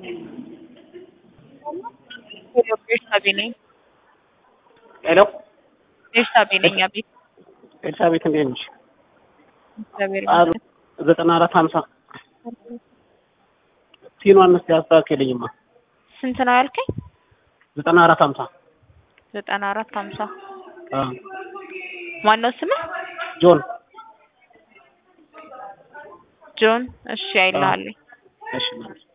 ቤርሳቤ ነኝ። ሄሎ ቤርሳቤ ነኝ። አቤት። ኤልሳቤት እንዴት ነሽ? እግዚአብሔር አሉ ይመስገን። ዘጠና አራት ሀምሳ ቲኗን እስኪ አስተካክልኝማ። ስንት ነው ያልከኝ? ዘጠና አራት ሀምሳ ዘጠና አራት ሀምሳ አዎ። ማነው ስምህ? ጆን ጆን። እሺ አይልሃለኝ። እሺ